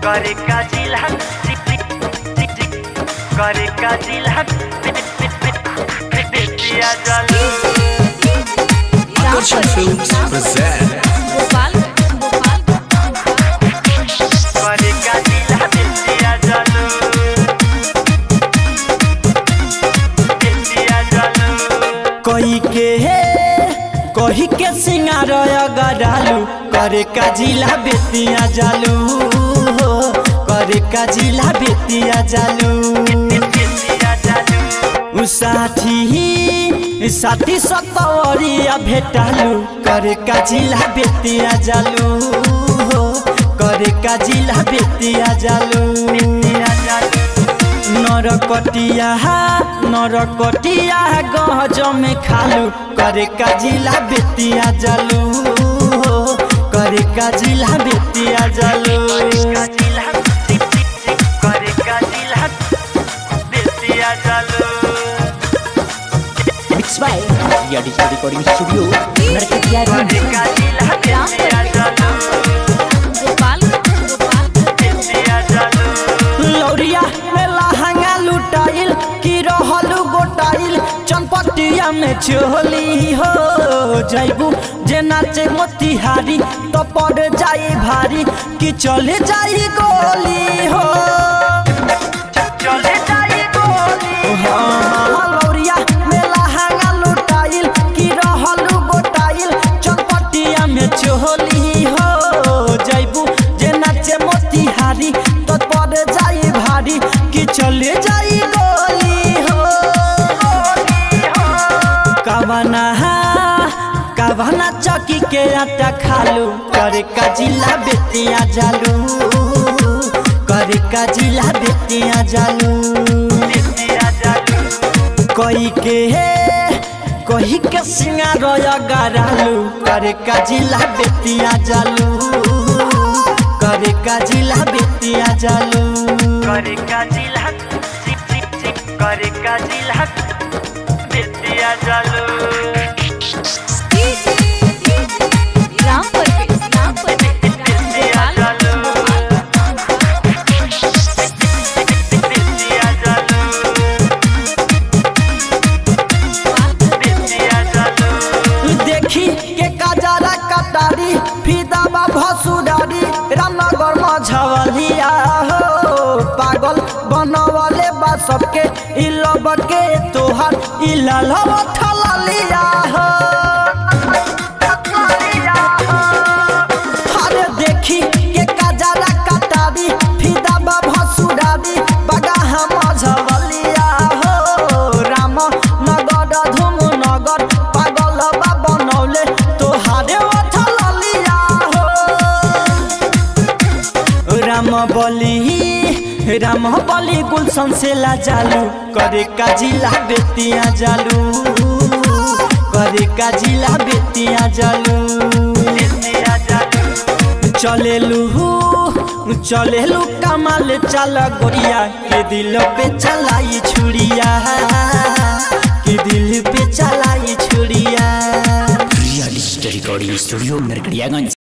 करे का जिला करे का जिला Bettiah जलू Action Films present Gopal Gopal करे का जिला बेतिया जलू बेतिया जलू कही के हे कही के सिंगार गरालू करे का जिला बेतिया जालू हो करे का जिला बेतिया जालू बेतिया जलू उ साथी साथी सतवरिया भेटालू करे का जिला बेतिया जालू हो करे का जिला बेतिया जालू बेतिया जलू नरकटिया नरकटिया गहज में खालू करे का जिला बेतिया जालू हो करे का जिला बेतिया जालू का जिला करे का जिला Bettiah जलू Mixed by Ria Digital Recording Studio, Narkatia करे का जिला बेतिया जलू गोपाल गोपाल बेतिया जलू लौरिया में लहंगा लुटाइल की रहलू गोटाइल चनपटिया में चोली हो जैबू जे नाचे मोतिहारी तो पड़ जाई भारी कि चले जाई गोली हो चले जाई गोली हाँ, लौरिया में लहंगा लुटाइल की रहलू गोटाइल चनपटिया में चोली हो जैबू जे नाचे मोतिहारी तो पड़ जाई भारी कि चले जाई गोली हो कवना कवना चौकी के आटा खालू करे का जिला बेतिया जालू करे का जिला बेतिया जालू बेतिया जलू कही के कही के सिंगार गरालू करे का जिला बेतिया जालू करे का जिला बेतिया जालू करे का जिला करे का जिला बेतिया जलू राम परवेश राम परवेश बेतिया जलू बेतिया जलू बेतिया जलू देखी के काजारा कटारी फिदाबा भसुरारी रामनगर मझवलिया हो पागल बनवले बा सबके इ लब के तोहार इ लालव ठललिया हो अरे देखी के काजारा कटारी फिदाबा भसुरारी बगाहा मझवलिया हो राम नगर धूम नगर पागल बा बनौले तोहारे ओठलिया हो राम बली राम बली गुलशन से ला जालू करे का जिला बेतिया जालू करे का जिला बेतिया जालू बेतिया जलू चलेलू चलेलू कमाल चल गोरिया के दिल पे चलाई छुड़िया के दिल पे चलाई छुड़िया Ria Digital Recording Studio, Narkadiaganj.